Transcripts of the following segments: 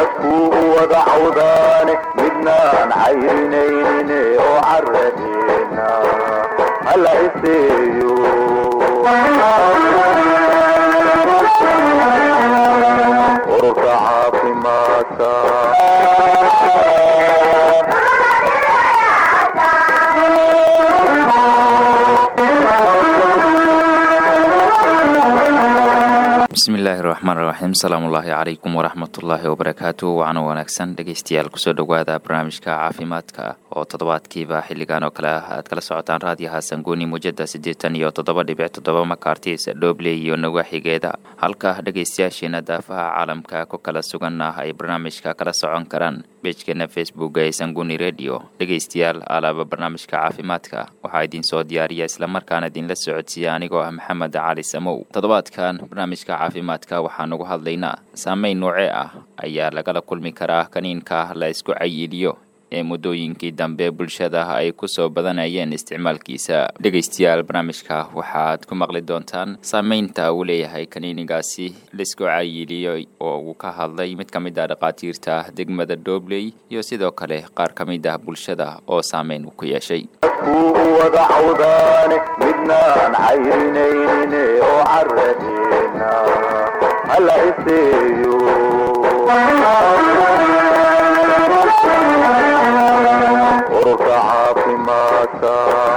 dadkuu wada cawdaane midnaan cayrinayne oo caradina hala iseeyo ururka caafimaadka bismillaahi raxmaan raxiim asalaamullaahi calaykum waraxmatullaahi wabarakaatu wacno wanaagsan dhegeystayaal kusoo dhowaada barnaamijka caafimaadka oo toddobaadkiiba xilligan oo kale ah aad kala socotaan raadiyaha sanguuni muujada siddeetan iyo toddoba dhibic toddoba makartis dhobley iyo nawaaxigeeda halka dhegeystayaasheena daafaha caalamka ku kala sugan ah ay barnaamijka kala socon karaan beejkeena facebook ee sanguni redio dhegeystayaal alaaba barnaamijka caafimaadka waxaa idinsoo diyaariya islamarkaana idinla socodsiiya anigoo ah maxamed cali samow toddobaadkan barnaamijka caafimaadka waxaan ugu hadlaynaa saameyn noocee ah ayaa lagala kulmi karaa kaniinka la isku cayiliyo ee muddooyinkii dambe bulshada ay ku soo badanayeen isticmaalkiisa dhegeystayaal barnaamijka waxaad ku maqli doontaan saameynta uu leeyahay kaniinigaasi laisku cayiliyo oo uu ka hadlay mid ka mid ah dhakhaatiirta degmada doobley iyo sidoo kale qaar ka mid ah bulshada oo saameyn uu ku yeeshay dadkuu wada cawdaane midnaan cayrinayne oo caradina hala iseeyo ururka caafimaadka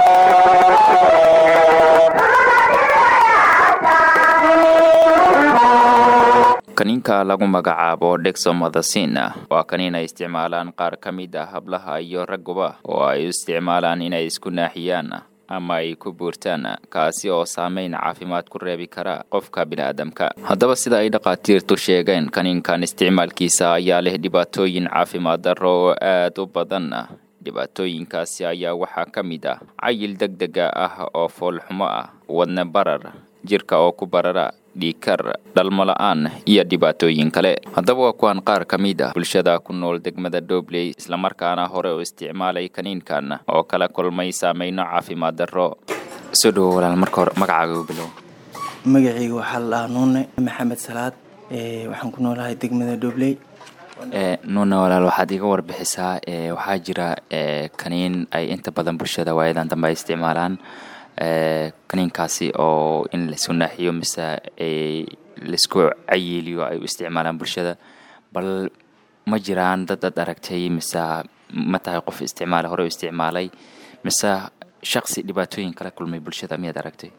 kaniinka lagu magacaabo dexomothasin waa kaniin ay isticmaalaan qaar ka mid ah hablaha iyo ragguba oo ay u isticmaalaan inay isku naaxiyaan ama ay ku buurtaan kaasi oo saameyn caafimaad ku reebi kara qofka bini'aadamka haddaba sida ay dhakhaatiirtu sheegeen kaniinkan isticmaalkiisa ayaa leh dhibaatooyin caafimaad darro oo aad u badan dhibaatooyinkaasi ayaa waxaa ka mid ah cayil deg dega ah oo foolxumo ah wadne barar jirka oo ku barara dhiikar dhalmo la-aan iyo dhibaatooyin kale haddaba waa kuwaan qaar ka mid ah bulshada ku nool degmada doobley islamarkaana hore u isticmaalay kaniinkan oo kala kulmay saameyno caafimaad darro soo dhowo walaal marka hore magacaaga u bilow magacayga waxaa la dhahaa nuune maxamed salaad waxaan ku noolahay degmada doobley nuuna walaal waxaad iga warbixisaa waxaa jira kaniin ay inta badan bulshada waayadan dambe ay isticmaalaan kaniinkaasi oo in laisu naaxiyo mise laisku cayiliyo ay u isticmaalaan bulshada bal ma jiraan dad ad aragtay mise ma tahay qof isticmaala hore u isticmaalay mise shaqsi dhibaatooyin kala kulmay bulshada miyaad aragtay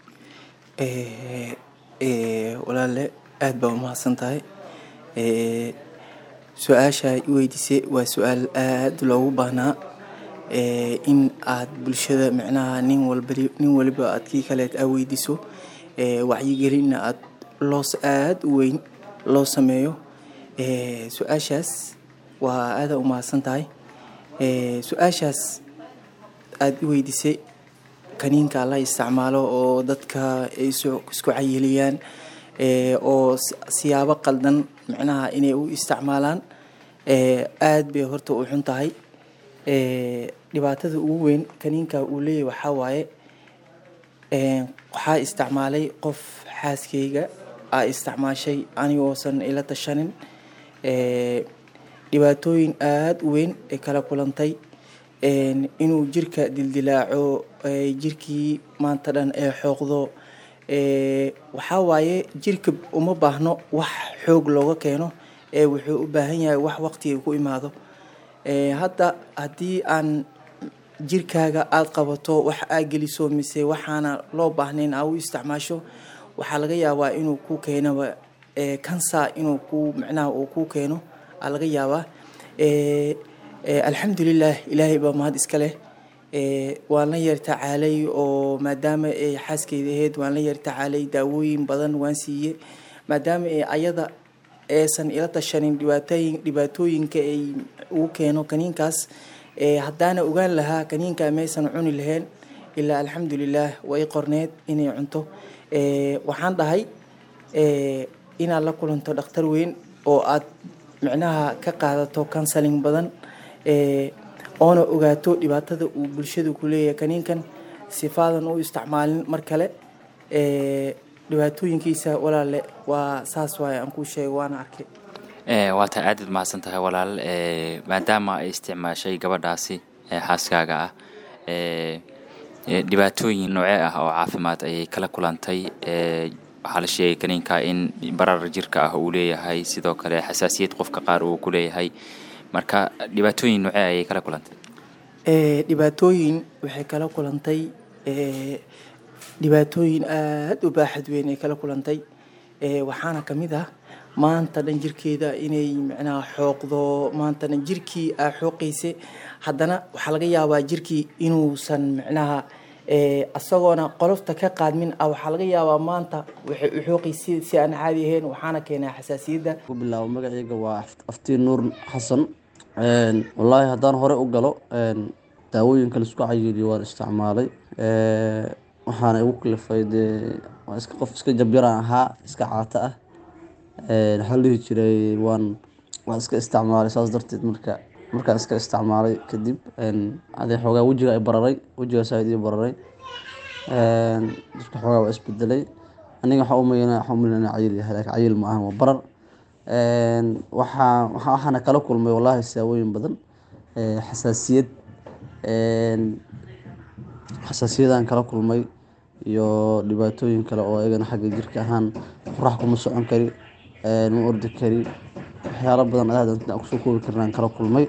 walaale aada baa umahadsan tahay su-aasha i weydiisay waa su-aal aada loogu baahnaa in aad bulshada micnaha nin walba nin waliba aad kii kaleed aa weydiiso wacyigelinna aad loos aada u weyn loo sameeyo su-aashaas waa aada umahadsan tahay su-aashaas aada i weydiisay kaniinka la isticmaalo oo dadka ay isku cayiliyaan oo siyaabo qaldan micnaha inay u isticmaalaan aada bay horta u xun tahay dhibaatada ugu weyn kaniinka uu leeyahy waxaa waaye waxaa isticmaalay qof xaaskeyga aa isticmaashay anigoosan ila tashanin dhibaatooyin aada u weyn ay kala kulantay inuu jirka dildilaaco jirkii maanta dhan ee xooqdo waxaa waaye jirka uma baahno wax xoog looga keeno ee wuxuu u baahan yahay wax waqtiga ku imaado hadda haddii aan jirkaaga aada qabato wax aa geliso mise waxaana loo baahnayn aa u isticmaasho waxaa laga yaabaa inuu ku keenaba kansa inuu ku micnaha uu ku keeno aa laga yaabaa alxamdulilah ilaahay baa mahad iska leh waan la yar tacaalay oo maadaama ay xaaskeyda ahayd waan la yar tacaalay daawooyin badan waan siiye maadaama ay ayada aysan ila tashanin dhibaatooyin dhibaatooyinka ay ugu keeno kaniinkaas haddaana ogaan lahaa kaniinka maysan cuni lahayn ilaa alxamdulilah way qorneed inay cunto waxaan dhahay inaad la kulanto dhakhtar weyn oo aad micnaha ka qaadato counseling badan oona ogaato dhibaatada uu bulshadu ku leeyahay kaniinkan sifaadan u isticmaalin mar kale dhibaatooyinkiisa walaale waa saas waaye aan kuu sheego waana arkay waa tahay aadaad mahadsan tahay walaal maadaama ay isticmaashay gabadhaasi xaaskaaga ah dhibaatooyin noocee ah oo caafimaad ayay kala kulantay waxaa la sheegay kaniinka in barar jirka ah uu leeyahay sidoo kale xasaasiyad qofka qaar uu ku leeyahay marka dhibaatooyin noocee ayay kala kulantay dhibaatooyin waxay kala kulantay dhibaatooyin aada u baaxad weyn ay kala kulantay waxaana kamid ah maanta dhan jirkeeda inay micnaha xooqdo maanta dhan jirkii aa xooqaysa haddana waxaa laga yaabaa jirkii inuusan micnaha isagoona qolofta ka qaadmin ah waxaa laga yaabaa maanta waxay u xooqaysa si aan caadi ahayn waxaana keenaa xasaasiyadda ku bilaabo magacayga waa aftiin nuur xasan wallaahi haddaan hore u galo daawooyinka laisku cayiliyo waan isticmaalay waxaana igu kalifay dee waa iska qof iska jabyaraan ahaa iska caato ah waxaa la dhihi jiray waan waan iska isticmaalay saas darteed marka markaan iska isticmaalay kadib adee xoogaa wejiga ay bararay wejiga saaid ii bararay dadka xoogaa waa isbedelay aniga waxaa umayna waxaa umayna inaan cayil yahay laakiin cayil ma ahan waa barar waxaa waxaana kala kulmay wallaahi saawooyin badan xasaasiyad xasaasiyadaan kala kulmay iyo dhibaatooyin kale oo iyagana xagga jirka ahaan qorax kuma socon kari ma ordi kari waxyaalo badan aad kusoo koobi karnaan kala kulmay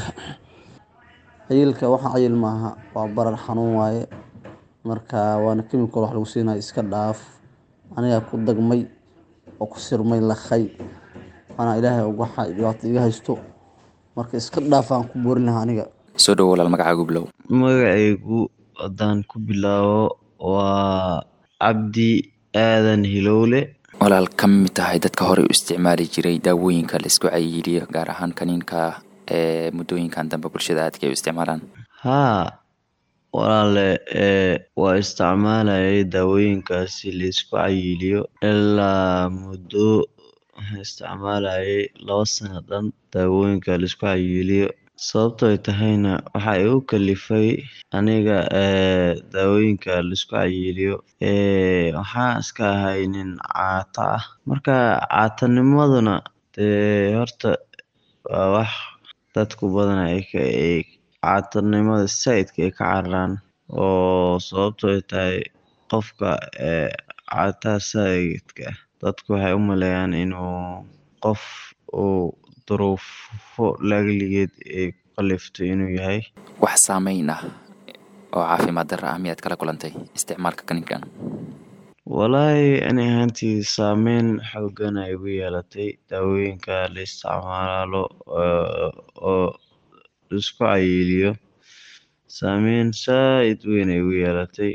cayilka waxa cayil maaha waa barar xanuun waaye marka waana chemical wax lagu siinayo iska dhaaf anigaa ku dagmay oo ku sirmay lakhay waana ilaahay waxa dhibaato iga haysto marka iska dhaafaan ku boorin lahaa aniga soo dhowo walaal magacaagu bilow magacaygu haddaan ku bilaabo waa cabdi aadan hilowle walaal ka mid tahay dadka horey u isticmaali jiray daawooyinka laisku cayiliyo gaar ahaan kaniinka ee muddooyinkan dambe bulshada aadka ay u isticmaalaan haa walaale waa isticmaalayay daawooyinkaasi laisku cayiliyo ilaa muddo waxaan isticmaalayay laba sano dhan daawooyinka laisku cayiliyo sababto ay tahayna waxa igu kalifay aniga daawooyinka laisku cayiliyo waxaan iska ahay nin caata ah marka caatanimaduna dee horta waa wax dadku badana ay caatanimada saaidka ay ka cararaan oo sababto ay tahay qofka caataha saaidka ah dadku waxay u maleeyaan inuu qof uu duruufo lagligeed ay ku kaliftay inuu yahay wax saameyn ah oo caafimaad darra ah miyaad kala kulantay isticmaalka kaniinkan wallaahi ani ahaantii saameyn xoogan ay igu yeelatay daawooyinka la isticmaalo oo laisku cayiliyo saameyn saaid weyn ay igu yeelatay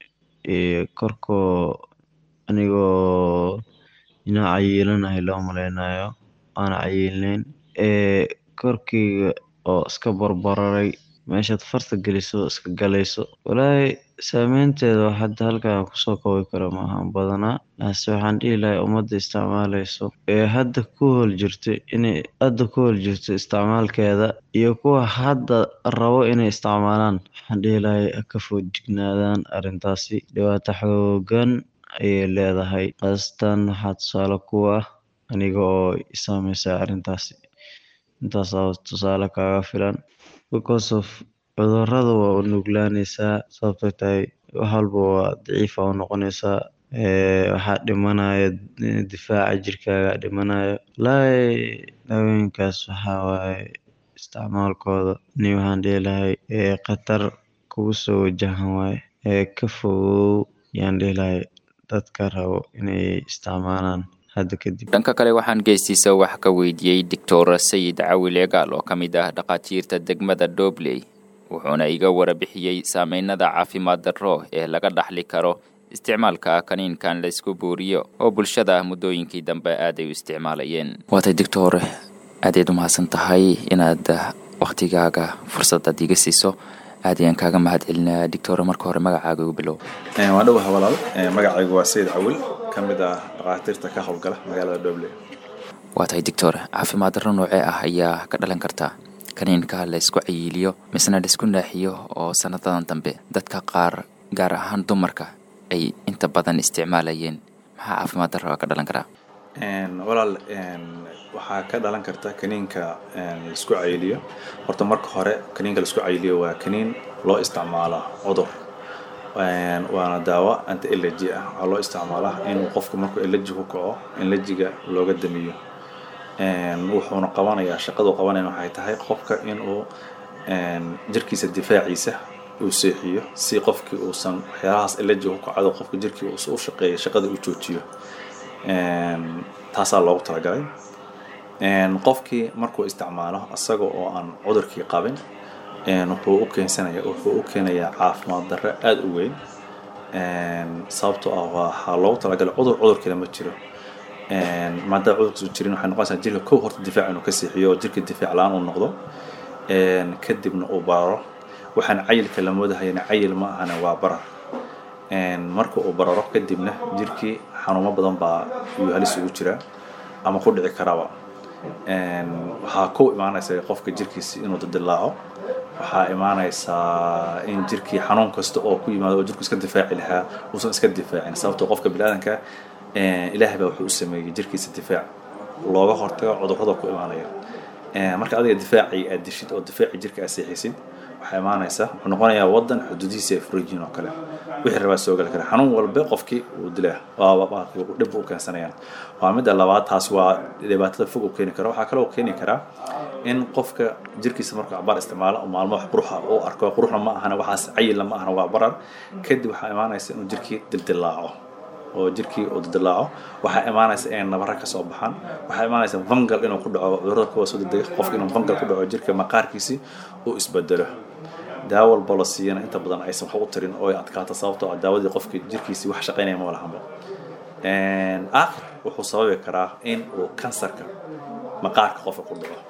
korkoo anigoo inaan cayilanahay loo maleynayo aan cayilneyn korkeyga oo iska barbararay meeshaad farta geliso iska galayso wallaahi saameynteeda wax hadda halkan aan kusoo koobi karo maahan badanaa balse waxaan dhihi lahay ummadda isticmaaleyso ee hadda ku hool jirto inay hadda ku hool jirto isticmaalkeeda iyo kuwa hadda rabo inay isticmaalaan waxaan dhihi lahay ha ka foojignaadaan arrintaasi dhibaato xoogan ayay leedahay khaasatan waxaa tusaale ku ah aniga oo i saameysa arrintaasi intaas aa tusaale kaaga filan because of cudurada waa u nuglaaneysaa sababtoo tahay wax walba waa daciifa u noqoneysaa waxaa dhimanaya difaaca jirkaaga dhimanayo wallaahi daawooyinkaas waxaa waaye isticmaalkooda ani waxaan dhihi lahay khatar kugu soo wajahan waaye ka fogow yaan dhihi lahay dadka rabo inay isticmaalaan hadda kadib dhanka kale waxaan geestiisa wax ka weydiiyey doctor sayid cawil egaal oo ka mid ah dhakhaatiirta degmada dobley wuxuuna iga warabixiyey saameynada caafimaad darro ee laga dhaxli karo isticmaalka kaniinkan laysku buuriyo oo bulshada muddooyinkii dambe aaday u isticmaalayeen waatay doctor aadayd u mahadsan tahay inaad wakhtigaaga fursadaad iga siiso aad ayaan kaaga mahad celinaa doctor marka hore magacaaga ugu bilow waa dhowaha walaal magacaygu waa sayid cawil ka mid ah dhakhaatiirta ka howlgala magaalada dobley waa tahay doctor caafimaad darro noocee ah ayaa ka dhalan karta kaniinka laysku cayiliyo misna laisku naaxiyo oo sanadadan dambe dadka qaar gaar ahaan dumarka ay inta badan isticmaalayeen maxaa caafimaad darro ka dhalan karaa walaal waxaa ka dhalan karta kaniinka laisku cayiliyo horta marka hore kaniinka laisku cayiliyo waa kaniin loo isticmaalaa cudur waana daawo anti elegy ah waxaa loo isticmaalaa inuu qofku markuu elegy ku kaco elejiga looga damiyo wuxuuna qabanayaa shaqadu qabanaya waxay tahay qofka inuu jirkiisa difaaciisa uu seexiyo si qofkii uusan waxyaalahaas elegy ku kacdo qofka jirkii u shaqeeya shaqada uu joojiyo taasaa loogu talagalay qofkii markuu isticmaalo isaga oo aan cudurkii qabin wuxuu u keensanaya wuxuu u keenayaa caafimaad darro aada u weyn sababtoo ah waxaa loogu talagalay cudur cudurkiina ma jiro maadaama cudurkiisu jirin waxay noqonaysaa jirka kow horta difaac inuu ka siixiyo oo jirka difaac la-aan uu noqdo kadibna uu bararo waxaan cayilka la moodahayana cayil ma ahana waa barar marka uu bararo kadibna jirkii xanuumo badan baa iyuu halis ugu jiraa ama ku dhici karaba waxaa ku imaanaysa qofka jirkiisi inuu dildilaaco waxaa imaanaysaa in jirkii xanuun kasta oo ku yimaado oo jirku iska difaaci lahaa uusan iska difaacin sababtoo qofka biniaadanka ilaahay baa wuxuu u sameeyey jirkiisa difaac looga hortago cudurrada ku imaanaya marka adiga difaacii aad dishid oo difaacii jirka aad seexisid waxaa imaanaysa wuxuu noqonayaa wadan xuduudihiisa ay furan yihiin oo kale wixii rabaa soo gali kara xanuun walba qofkii uu dilaa waa dhib u keensanayaan waa midda labaad taas waa dhibaatada fog u keeni kara waxaa kaloo keeni karaa in qofka jirkiisa markuu cabaar isticmaalo maalmo wax quruxa u arko quruxna ma ahana waxaas cayilna ma ahana waa barar kadib waxaa imaanaysa inuu jirkii dildilaaco oo jirkii uu dildilaaco waxaa imaanaysa inay nabara ka soo baxaan waxaa imaanaysa vangal inuu ku dhaco cudurada kuwa soo degdega qofka inuu vangal ku dhaco jirka maqaarkiisi uu isbedelo daawo walba la siiyana inta badan aysan wax u tarin oo ay adkaato sababtoo ah daawadii qofka jirkiisii wax shaqaynaya ma lahanba aakhir wuxuu sababi karaa in uu kansarka maqaarka qofka ku dhaco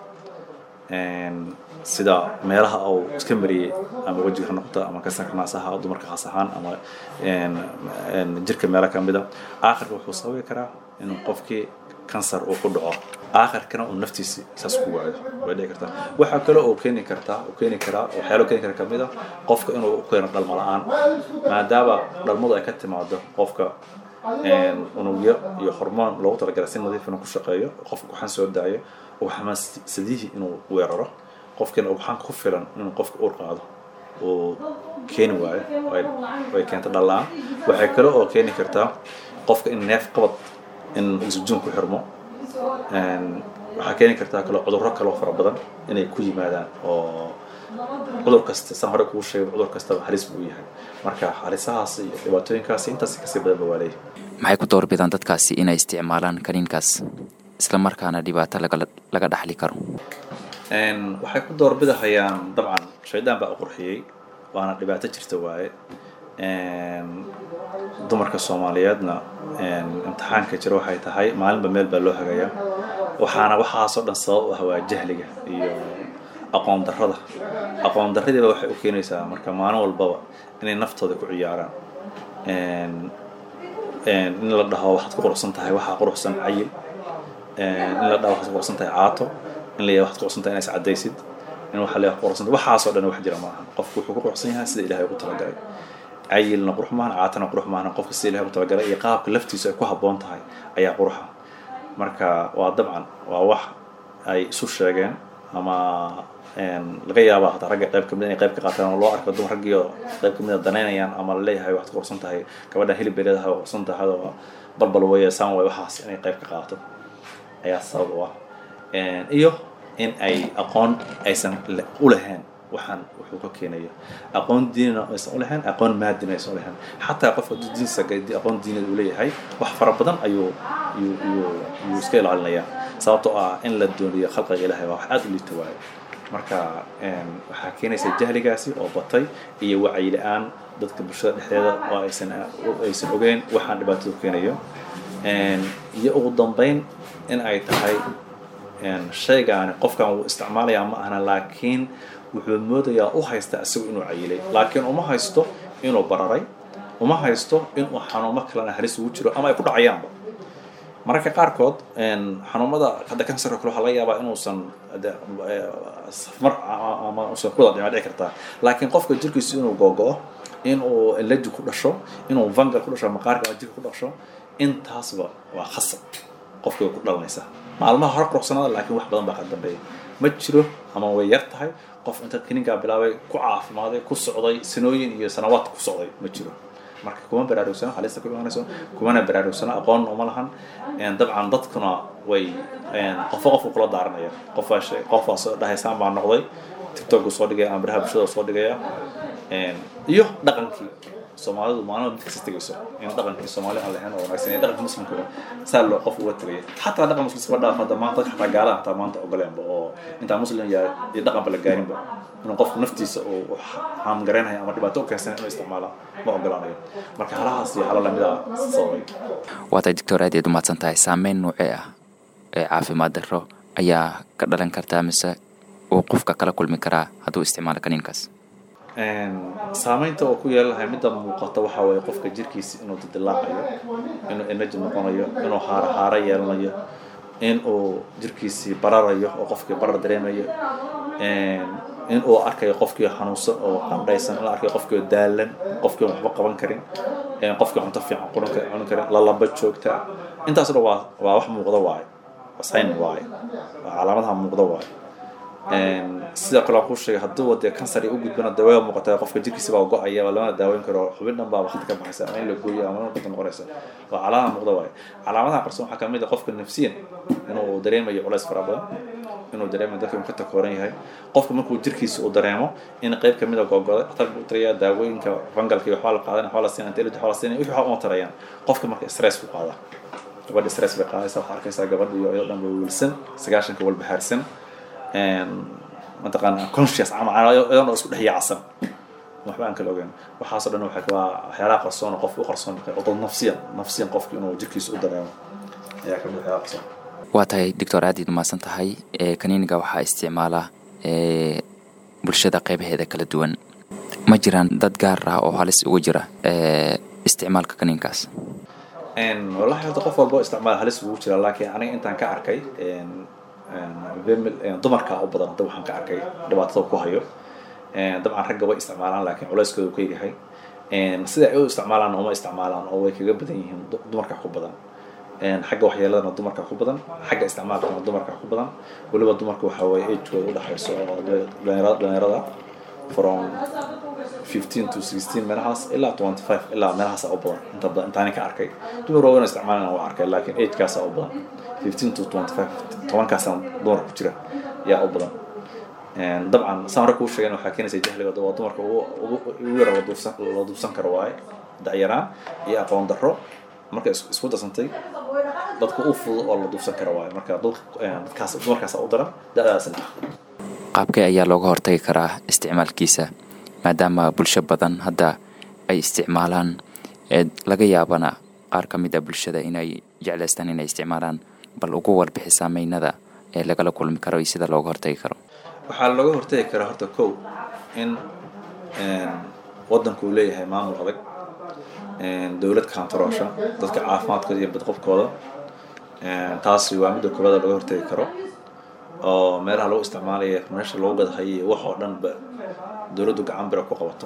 sida meelaha uu iska mariyey ama wejiga ha noqoto ama kansarka naasaha dumarka khaas ahaan ama jirka meelo kamida aakhirka wuxuu sababi karaa in qofkii kansar uu ku dhaco aakhirkana uu naftiisi saas ku waayo way dhici kartaa waxaa kale oo keeni kartaa oo keeni karaa waxyaalo keeni kara kamid a qofka inuu u keeno dhalmo la-aan maadaama dhalmadu ay ka timaado qofka unugyo iyo hormoon loogu talagalay si nadiif inuu ku shaqeeyo qofka waxaan soo daayo ugxamasadihii inuu weeraro qofkiina ugxaan ku filan inuu qofka uur qaado uu keeni waayo way keenta dhallaan waxay kale oo keeni kartaa qofka in neef qabad in oxygen ku xirmo waxaa keeni kartaa kale cudurro kaloo fara badan inay ku yimaadaan oo cudur kasta saan hore kuu sheegay cudur kastaba halis buu yahay marka halisahaas iyo dhibaatooyinkaasi intaas kasii badanba waa leeyahay maxay ku doorbidaan dadkaasi inay isticmaalaan kaniinkaas isla markaana dhibaato laga dhaxli karo waxay ku doorbidahayaan dabcan shaydaan baa u qurxiyey waana dhibaato jirta waaye dumarka soomaaliyeedna imtixaanka jira waxay tahay maalinba meel baa loo hagayaa waxaana waxaasoo dhan sabab u ah waa jahliga iyo aqoon darrada aqoon darradiiba waxay u keenaysaa marka maalin walbaba inay naftooda ku ciyaaraan in la dhaho waxaad ku quruxsan tahay waxaa quruxsan cayil in la dhaho waxaad ku quruxsan tahay caato in la yahay waxaad ku quruxsan tahay inaad iscadaysid in waxa la quruxsan tahay waxaasoo dhan wax jira maaha qofku wuxuu ku quruxsan yahay sida ilaahay ugu talagalay cayilna qurux maahan caatana qurux maahan qofka sida ilahay ugu talagalay iyo qaabka laftiisu ay ku habboon tahay ayaa quruxa marka waa dabcan waa wax ay isu sheegeen ama laga yaaba hataa ragga qayb kamid inay qayb ka qaataan oo loo arko dumar raggiio qayb kamid a danaynayaan ama laleeyahay waxaad quruxsan tahay gabadhan hilib bay leedahay quruxsan tahay oo balbal weeye saan way waxaas inay qayb ka qaato ayaa sabab u ah iyo in ay aqoon aysan u lahayn waxaan wuxuu ka keenayo aqoon diinina aysan u lahayn aqoon maadina aysan u lahayn xataa qofka diinsa aqoon diinad uu leeyahay wax fara badan ayuu yuu yuu yuu iska ilaalinayaa sababtoo ah in la dooniyo khalqiga ilaahay waa wax aada u liita waayo marka waxaa keenaysa jahligaasi oo batay iyo wacyi la-aan dadka bulshada dhexdeeda oo aysan aysan ogeyn waxaan dhibaatada keenayo iyo ugu dambeyn in ay tahay shaygaani qofkan wuu isticmaalayaa ma ahna laakiin wuxuu moodayaa u haysta isagu inuu cayilay laakiin uma haysto inuu bararay uma haysto inuu xanuumo kalena halis ugu jiro ama ay ku dhacayaanba mararka qaarkood xanuumada hadda kansarka kale waxaa laga yaabaa inuusan mar ama usan kuwada dhima dhici kartaa laakiin qofka jirkiisu inuu googo-o inuu eleji ku dhasho inuu vangal ku dhasho maqaarka ama jirka ku dhasho intaasba waa khasab qofkii way ku dhalanaysaa maalmaha hore quruxsanaada laakiin wax badan baa ka dambeeya ma jiro ama way yar tahay qof inta kiniinkaa bilaabay ku caafimaaday ku socday sanooyin iyo sanawaad ku socday ma jiro marka kuma baraarugsano halista ku imaanayso kumana baraarugsano aqoon uma lahan Een, dabcan dadkuna way een, qofo qofku kula daaranaya qofaa shay- qofaa soo dhahaysaan baa noqday tiktok soo dhigaya ama baraha bulshada soo dhigaya Een, iyo dhaqankii soomaalidu maalin mid kasta tegayso in dhaqankii soomaali aan lahayn oo wanaagsan iyo dhaqanka muslimka saa loo qof uga tegaya xataa dhaqan muslimka dhaaf hadda maanta xataa gaalaha xataa maanta ogoleenba oo intaa muslim yahay iyo dhaqanba la gaarinba inuu qofku naftiisa uu haamgareynayo ama dhibaato u keensan inuu isticmaala ma ogolaanayo marka halahaas iyo hala lamid ah sababay waatay doctor aad iyaad umahadsan tahay saameyn noocee ah ee caafimaad darro ayaa ka dhalan kartaa mise uu qofka kala kulmi karaa hadduu isticmaalo kaniinkaas Een, saameynta oo ku yeelanahay midda muuqata waxaa weeye qofka jirkiisa inuu dildilaacayo inuu energy noqonayo inuu haaro haaro yeelanayo inuu jirkiisii bararayo oo qofkii barar dareemayo Een, inuu arkayo qofkii xanuunsan oo qandhaysan in la arkayo qofkii oo daalan qofkii oo waxba qaban karin Een, qofkii cunto fiican cuni kar- cuni karin lalaba joogta intaas dhan waa waa wax muuqda waaye waa sign waaye waa calaamadaha muuqda waaye Een, sidoo kale aan kuu sheegay hadduu wadee kansar u gudbana dee way muuqataa qofka jirkiisa baa go-aya waa lamana daaweyn karo xubin dhan baa waqti ka baxaysa ama in la gooyo ama in noqonaysa waa calaamada muuqda waaye calaamadaha qarsoon waxaa kamid ah qofka nafsiyan inuu dareemayo culays fara badan inuu dareemayo dadka inuu ka takooran yahay qofka markuu jirkiisa uu dareemo in qayb kamid a googoday dhakhtarka u tarayaa daawooyinka fangalka iyo waxbaa la qaadan waxbaa la siinaya antialid waxbaa la siinaya wixii waxaa uma tarayaan qofka marka stress ku qaada gabadha stress bay qaadaysa waxaa arkaysaa gabadha iyo iyadoo dhan ba wilsan sagaashanka walbahaarsan mataqaana conscious ama iyadoo dhan isku dhex yaacsan waxba aan kala ogeyn waxaasoo dhan waxay waa waxyaalaha qarsoon oo qofka u qarsoon oo dad nafsiyan nafsiyan qofka inuu jirkiisa u dareemo ayaa kamid waxyaalaha qarsoon waa tahay doctor aad iyaad umahadsan tahay ee kaniiniga waxaa isticmaala ee bulshada qeybaheeda kala duwan ma jiraan dad gaar ah oo halis ugu jira ee isticmaalka kaniinkaas Een, wallahi horta qof walba oo isticmaal halis ugu jira laakiin aniga intaan ka arkay een, een, female- een, dumarka u badan hadda waxaan ka arkay dhibaatada ku hayo Een, dabcan ragga way isticmaalaan laakiin culeyskooda uu ka yahay Een, sida ay u isticmaalaan uma isticmaalaan oo way kaga badan yihiin du- dumarka ku badan Een, xagga waxyeeladana dumarka ku badan xagga isticmaalkana dumarka ku badan weliba dumarka waxaa weeye agekooda u dhexayso oo de- dhalinyarada dhalinyarada from 15 to 16 meelahaas ilaa 25 ilaa meelahaas u badan inta badan intaani ka arkay dumar waaweyn oo isticmaalana waa arkay laakiin agekaas u badan 15 to 25 tobankaasna dumar ku jira yaa u badan Een, dabcan saan hore kuu sheegeen waxaa keenaysa jahliga waa dumarka ugu ugu- ugu yara la duufsan la duufsan karo waaye dacyaraan iyo aqoon darro marka is- isku darsantay dadka u fudud oo la duufsan karo waaye marka dad- een, dadkaas dumarkaas u daran da-daasna ah qaabkee ayaa looga hortagi karaa isticmaalkiisa maadaama bulsho badan hadda ay isticmaalaan ee laga yaabana qaar ka mid a bulshada inay jeclaystaan inay isticmaalaan bal ugu warbixi saameynada ee lagala kulmi karo iyo sida looga hortagi karo waxaa looga hortagi karaa horta kow in een, waddanku uu leeyahay maamul adag een, dowlad kaantaroosha dadka caafimaadkooda iyo badqabkooda Een, taasi waa midda koowaad oo laga hortagi karo oo meelaha lagu isticmaalayo meesha lagu gadahayo iyo wax oo dhan ba dowladdu gacan bira ku qabato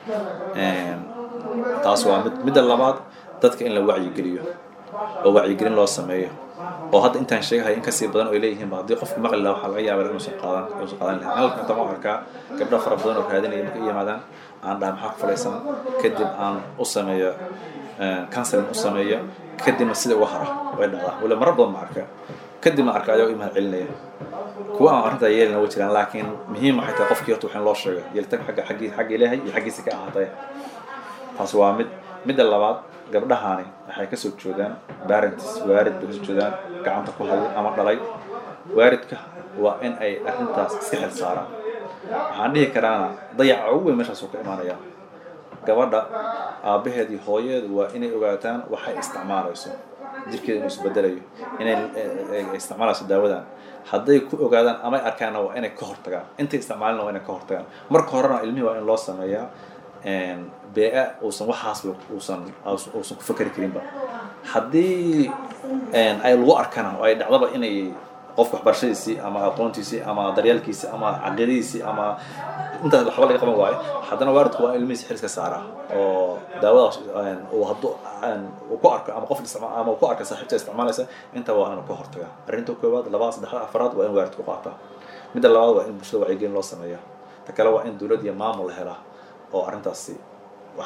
Een, taas waa mid midda labaad dadka in la wacyigeliyo oo wacyigelin loo sameeyo oo hadda intaan sheegahay in kasii badan oo ay leeyihiin ba haddii qofka maqli lahaa waxaa laga yaabaa inuusan qaadan inuusan qaadan lahayn halka inta ma arkaa gabdho fara badan oo raadinaya markay i yimaadaan aan dhaha maxaa ku falaysan kadib aan u sameeyo counseling u sameeyo kadibna sida uga hara way dhacdaa wala marar badan ma arka kadibna arka ayagoo i mahad celinaya kuwa aan arrintaa yeelina way jiraan laakiin muhiim waxay tahay qofkii horta waxin loo sheego yeelitaanka xagga xaggii xagga ilaahay iyo xaggiisa ka ahaatay taas waa mid midda labaad gabdhahani waxay kasoo jeedaan parents waarid bay kasoo jeedaan gacanta ku haya ama dhalay waaridka waa in ay arrintaas iska xil saaraan waxaan dhihi karaana dayaca ugu weyn meeshaas uu ka imaanaya gabadha aabbaheed iyo hooyadeedu waa inay ogaataan waxay isticmaalayso jirkeeda inuu isbedelayo inay ay isticmaalayso daawadan hadday ku ogaadaan ama ay arkaanna waa inay ka hortagaan intay isticmaalina waa inay ka hortagaan marka horena ilmihii waa in loo sameeyaa bee uusan waxaasba uusan uusan ku fakeri karinba haddii ay lagu arkana oo ay dhacdaba inay qofka waxbarashadiisii ama aqoontiisii ama daryeelkiisii ama caqiidadiisii ama intaas waxba laga qaban waayo haddana waalidku waa in ilmihiisa xilska saara oo daawadaas uu hadduu uu ku arko ama qof isticma ama uu ku arko saaxiibta isticmaalaysa intaba waa inuu ka hortaga arrinta koowaad labaad saddexaad afaraad waa in waalidku qaataa midda labaad waa in bulshada wacyigelin loo sameeya ta kale waa in dowlad iyo maamul la helaa oo arrintaasi wax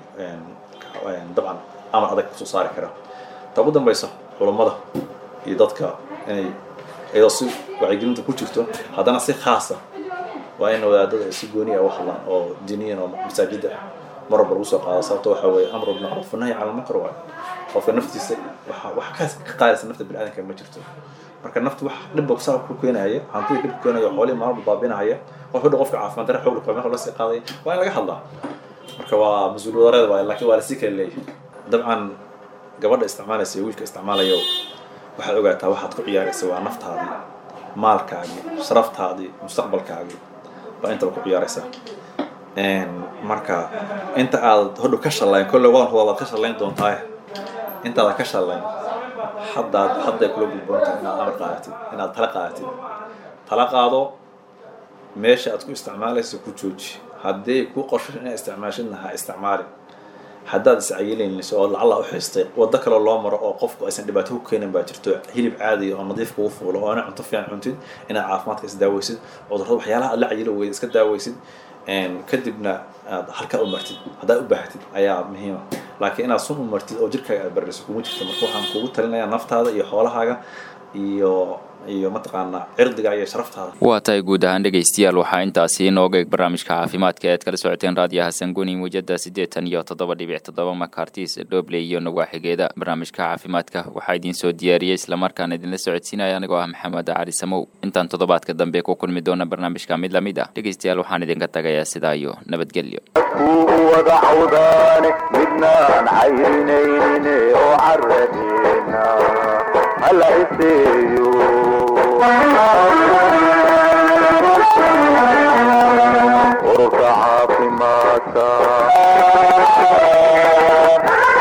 dabcan amar adag kusoo saari kara ta ugu dambaysa culummada iyo dadka inay iyadoo si wacyigelinta ku jirto haddana si khaasa waa in wadaadada ay si gooni ah u hadlaan oo diniyan oo masaajida mar walba lagu soo qaado sababto waxa weeye amru bilmacruuf nahy cala lmunkar waay qofka naftiisa waxa wax ka ka qaadaysa nafta biniaadanka ma jirto marka naftu wax dhibba kusaa ku keenaya hantida dhib ku keenaya xoolihii maalba baabinahaya qof hadhow qofka caafimaad dare xoog meel la sii qaadaya waa in laga hadlaa marka waa mas-uul wadareed waay laakiin waa lasii kala leeyahay dabcan gabadha isticmaalaysa iyo wiilka isticmaalayo waxaad ogaataa waxaad ku ciyaaraysa waa naftaadii maalkaagii sharaftaadii mustaqbalkaagii baa intaba ku ciyaaraysaa marka inta aad hodhow ka shallayn kolle waan huba waad ka shallayn doontaa intaada ka shallayn haddaad hadday kula gudboontahay inaad amar qaadatid inaad tala qaadatid tala qaado meesha aad ku isticmaalaysa ku jooji haddii ku qorsho inaad isticmaashidna ha isticmaalin haddaad iscayilinayso oo lacala u xiistay waddo kaloo loo maro oo qofku aysan dhibaato ku keenin baa jirto hilib caadi oo nadiif kugu fuulo oo ina cunto fiican cuntid inaad caafimaadka is daaweysid cudurrada waxyaalaha aad la cayilo weyda iska daaweysid kadibna aad halkaa u martid haddaad u baahatid ayaa muhiima laakiin inaad sun u martid oo jirkaaga aad bariso kuma jirto marka waxaan kugu talinayaa naftaada iyo xoolahaaga iyo iyo mataqaanaa cirdiga iyo sharaftaada waa tahay guud ahaan dhegaystayaal waxaa intaasi inooga eg barnaamijka caafimaadka ead kala socoteen raadiyaha sanguni muujada siddeetan iyo toddoba dhibic toddoba makartis dhobley iyo nawaaxigeeda barnaamijka caafimaadka waxaa idiin soo diyaariyey islamarkaana idinla socodsiinaya anigoo ah maxamed cali samow intaan toddobaadka dambe ku kulmi doona barnaamijka mid lamid ah dhegaystayaal waxaan idinka tagayaa sidaa iyo nabadgelyo kuu wada cawdaane midnaan cayrinaynin oo caradeena hala iseeyo ururka caafimaadka